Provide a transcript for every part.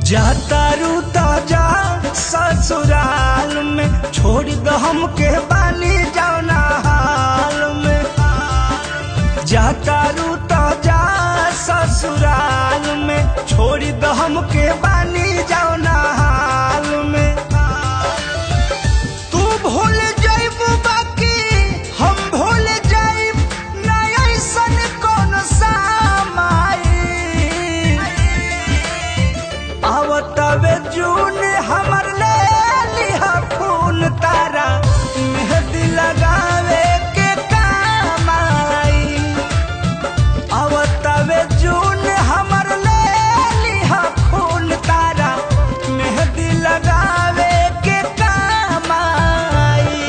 जाता रूता जा ससुराल में छोड़ दो हमके बानी जाना हाल में जाता रूता जा ससुराल में छोड़ दो हमके बानी जाना हाल में तू भूल जाइब बाकी हम भूल जाइब ना ऐसन कौन सामाई आवतवे जून हमर ले लिहा खून तारा मेहंदी लगावे के काम आई आवतवे जून हमर ले लिहा खून तारा मेहंदी लगावे के काम आई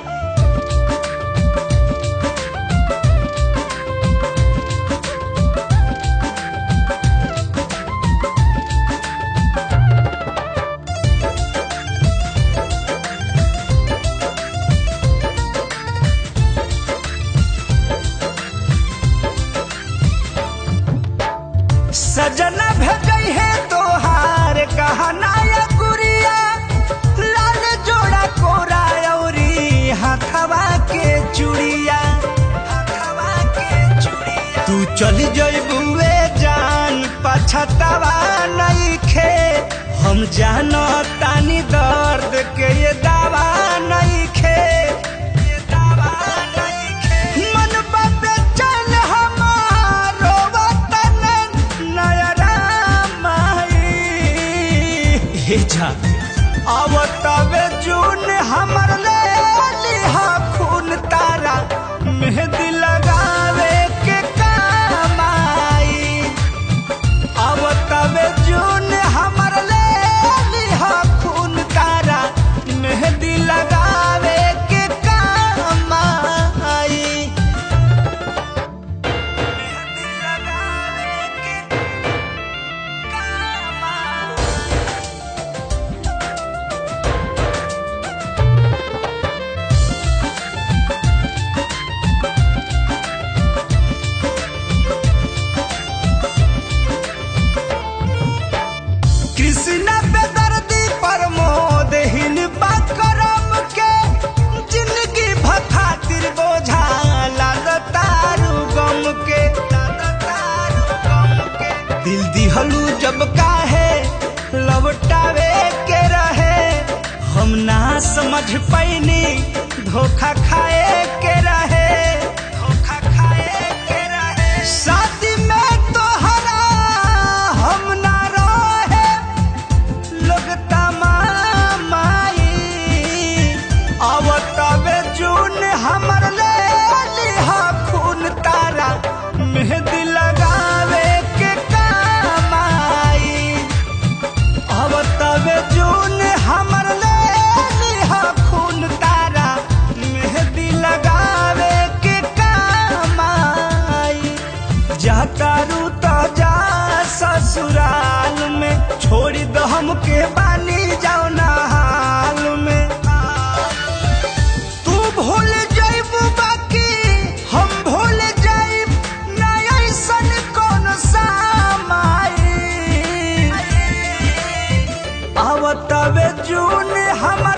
सजना भेजई है तोहार कहना या गुड़िया लाल जोड़ा कोरा औरी हाथवा के चूड़िया हाथवा के चूड़िया तू चली जइबुए जान पछतावा नहीं खे हम जानो तानी दर्द के ये दावा नहीं खे ये दावा नहीं खे मन बाबे चल हमारो वतन नयरा माई हे जा आवतवे जून हमर ले लिहा खून तारा मेहंदी लगावे के काम आई आवतवे जून हमर ले लिहा खून तारा मेहंदी लगावे के काम आई मेहंदी लगावे के काम आई कृष्ण बेदर्दी प्रमोद हिन करम के जिंदगी भखातिर बोझा लाद तारू गम के लाद तारू गम के दिल दिहलू जब काहे लौटावे के रहे हम ना समझ पैनी धोखा खाए के रहे धोखा खाए के रहे शादी में तोहरा हम ना रहे लोग तमामाई आवतवे जून हमर ले लिहा खून तारा मेहंदी लगावे के काम आई आवतवे जून हमर ले लिहा खून तारा मेहंदी लगावे के काम आई जाता रूता जा ससुराल में छोड़ दो हमके बानी जाओ ना हाल में तू भूल जाइब बाकी हम भूल जाइब ना ऐसन कौन सामाई आवतवे जून हम